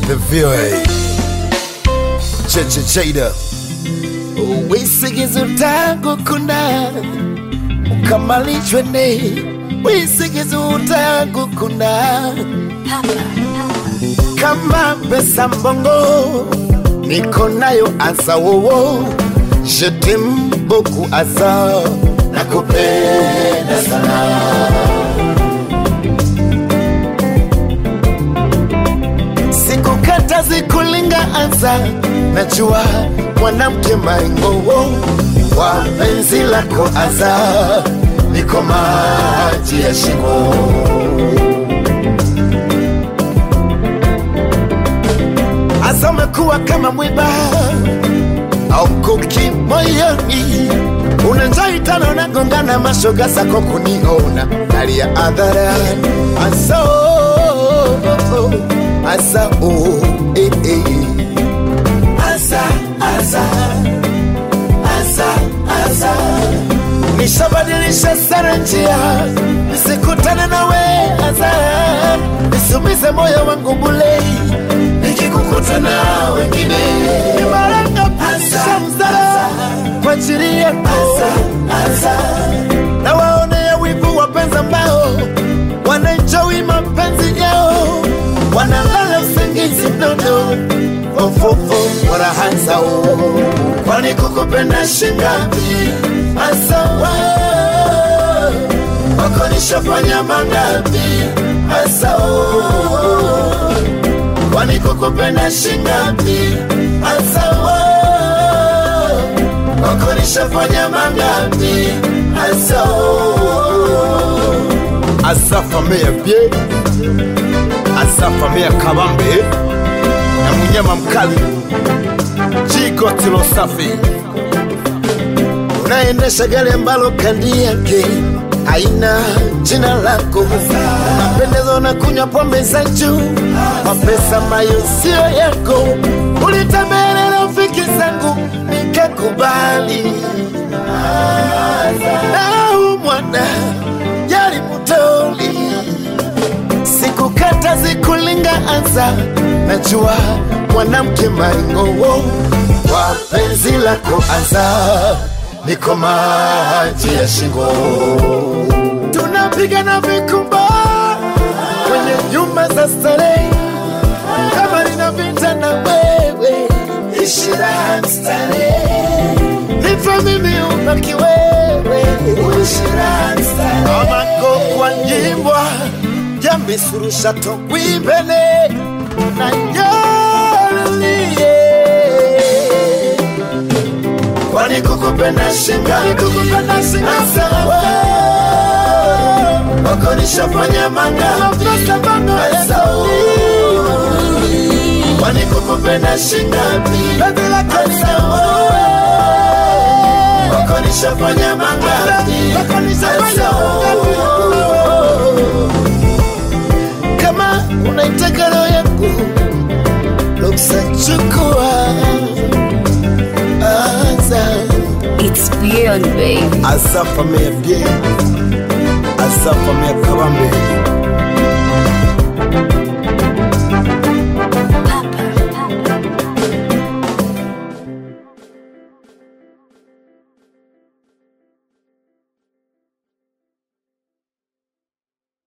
The VOA Cheche Cheda wisigizo tangu kuna ukamalishwe ne wisigizo tangu kuna kama pesa mbongo niko nayo asa wowo jetem boku asa nakupenda sana sikukata zikulinga anza najua mwanamke maingowo wa penzi lako aza niko maji ya shingo asa umekuwa kama mwiba au mkuki moyoni unanjai tano nagongana mashoga zako kuniona hali ya adharani asa oh, oh, oh, asa oh, eh, eh. asa asa asa asa nishabadilisha sana njia nisikutane nawe asa nisumize moyo wangu bulei nikikukuta na wengine nimaranga pisha mzara kwa ajili yako na waonea wivu wapenzi ambao wanaenjoi mapenzi yao wanalala usingizi mnono ofofo warahanzao kwani kukupenda shingapi asawa wako nishafanya mangapi asao kwani kukupenda shingapi asawa wako nishafanya mangapi asao asafamea bye asafamea kabambe na munyama mkali jikotilo safi unaendesha gari ambalo kandi yake haina jina lako napendezwa na kunywa pombe za juu mapesa ambayo sio yako ulitembelea rafiki zangu nikakubali nau mwana yari mutoli sikukata zikulinga anza najua mwanamke maingowo kwa penzi lako anza niko maji ya shingo tunapigana vikumba kwenye nyumba za starehe kama nina vita na wewe ishira starehe nipe mimi ubaki wewe ishira starehe amako kwa nyimbwa jamisurusha togwibene na nyolie kwani kukupenda shinga kukupenda shinga sawa wako nishafanya manga sawa kwani kukupenda shinga sawa wako nishafanya manga sawa kama unaitaka roho yangu ruksa chukua anza It's beyond, babe. asafamea bye asafamea kabambe